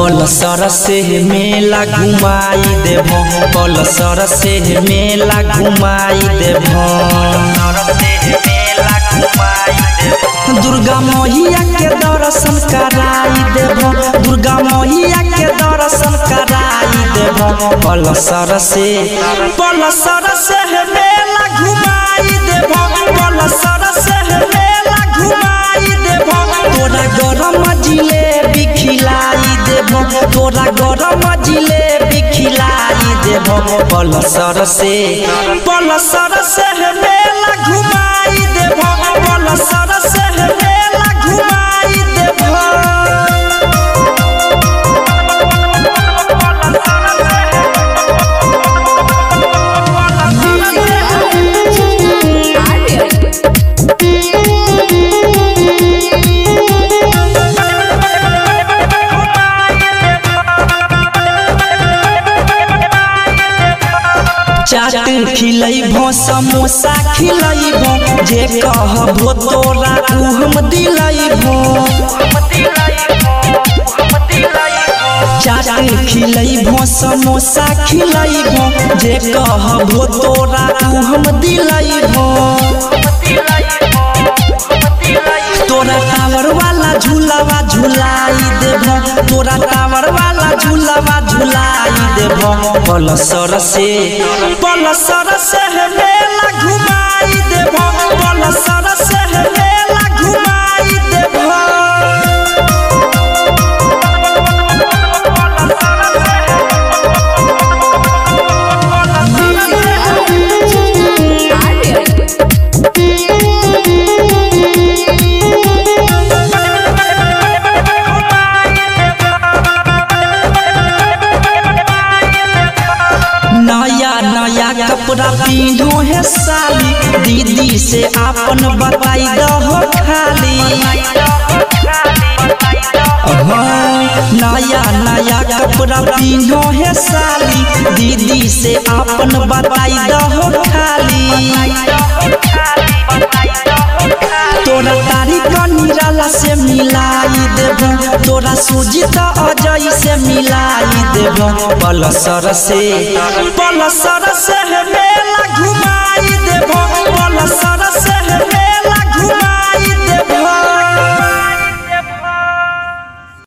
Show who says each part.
Speaker 1: पलसर से मेला घुमाई देव पलसर से मेला घुमाई देव दुर्गा मैया के दर्शन कराई देव दुर्गा मैया के दर्शन कराई देव पलसर से पलसर से मेला घुमाई देव पलसर से मेला घुमाई देव तोरा गरम जिलेबी खिलाई देव तोरा गरम जिलेबी खिलाई देव पलसर से पलसर से मेला घुमाई देव पलसर से मेला घुमाई देव चाट खिलैबो समोसा खिलैबो जे कहबो तोरा उ हम दिलैबो चाट खिलैबो समोसा खिलैबो जे कहबो तोरा उ हम दिलैबो तोरा टावर वाला झूलावा झुलाई देबो तोरा टावर वाला झूलावा झुलाई देबो पलसर से पलसर से मेला घुमाई देबो पलसर से मेला घुमाई देबो नया नया कपड़ा पीनो है साली दीदी से आपन बताई दहो खाली हाँ, नया नया कपड़ा पीनो है साली दीदी से आपन बताई दहो खाली तोरा तारीख निराला से मिलाई देबो तोरा सुजीत अजय से मिलाई देबो पलसर से पलसर से मेला घुमा